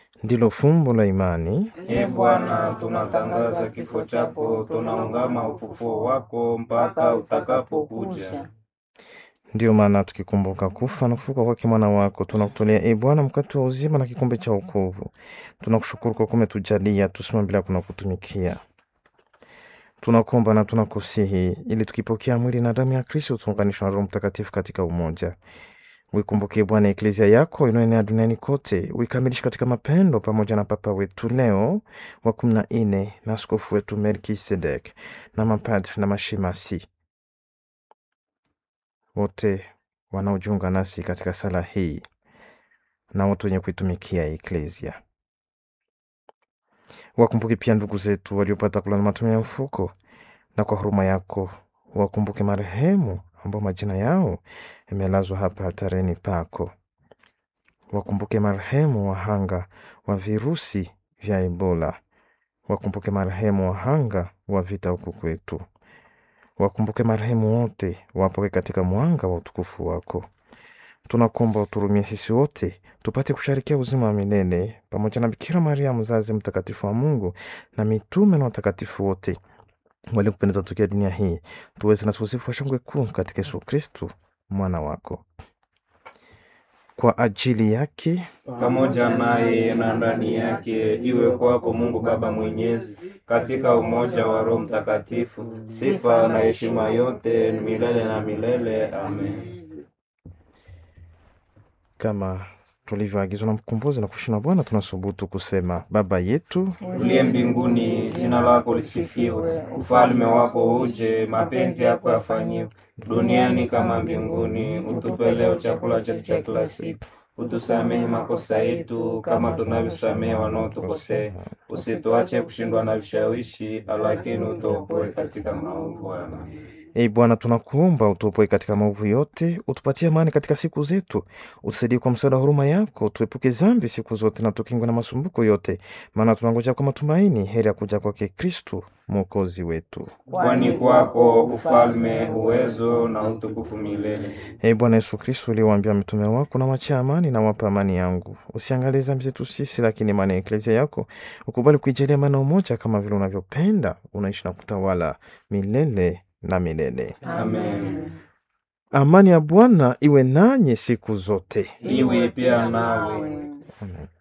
ndilo fumbo la imani. E Bwana, tunatangaza kifo chako, tunaungama ufufuo wako mpaka utakapokuja. Ndiyo maana tukikumbuka kufa na kufuka kwake mwana wako, tunakutolea e Bwana mkate wa uzima na kikombe cha wokovu. Tunakushukuru kwa kuwa umetujalia tusimame bila kuna kutumikia. Tunakuomba na tunakusihi ili tukipokea mwili na damu ya Kristo tuunganishwe na Roho Mtakatifu katika umoja. Uikumbukie Bwana eklezia yako inayoenea duniani kote, uikamilishe katika mapendo, pamoja na Papa wetu Leo wa kumi na nne na askofu wetu Melkisedek na mapadri na mashemasi wote wanaojiunga nasi katika sala hii na wote wenye kuitumikia eklezia. Wakumbuke pia ndugu zetu waliopata kulala matumi ya mfuko, na kwa huruma yako wakumbuke marehemu ambao majina yao yamelazwa hapa altareni pako. Wakumbuke marehemu wahanga wa virusi vya Ebola. Wakumbuke marehemu wahanga wa vita huku kwetu. Wakumbuke marehemu wote, wapoke katika mwanga wa utukufu wako. Tunakuomba uturumie sisi wote tupate kusharikia uzima wa milele pamoja na Bikira Maria mzazi mtakatifu wa Mungu na mitume na watakatifu wote waliokupendeza tokea dunia hii, tuweze na usifu wa shangwe kuu katika Yesu Kristu mwana wako. Kwa ajili yake pamoja naye na ndani yake, iwe kwako Mungu Baba Mwenyezi, katika umoja wa Roho Mtakatifu, sifa na heshima yote milele na milele. Amen. kama tulivyoagizwa na mkombozi na kushina Bwana, tunasubutu kusema: Baba yetu Uliye mbinguni, jina lako lisifiwe, ufalme wako uje, mapenzi yako yafanyiwe duniani kama mbinguni. Utupe leo chakula chetu cha kila siku, utusamehe makosa yetu kama tunavyosamehe wanaotukosea, usituache kushindwa na vishawishi, lakini utuokoe katika maovu. Amen. Ee Bwana, tunakuomba utuopoe katika maovu yote, utupatie amani katika siku zetu, utusaidie kwa msaada wa huruma yako, tuepuke dhambi siku zote na tukingwe na masumbuko yote, maana tunangoja kwa matumaini heri ya kuja kwake Kristu mwokozi wetu. Kwani kwako ufalme, uwezo na utukufu milele. Ee Bwana Yesu Kristu, uliwaambia mitume wako, na wachia amani na wapa amani yangu, usiangalie dhambi zetu sisi, lakini imani ya eklezia yako ukubali kuijalia amani na umoja, kama vile unavyopenda, unaishi na kutawala milele na milele. Amen. Amani ya Bwana iwe nanyi siku zote. Iwe pia nawe. Amen.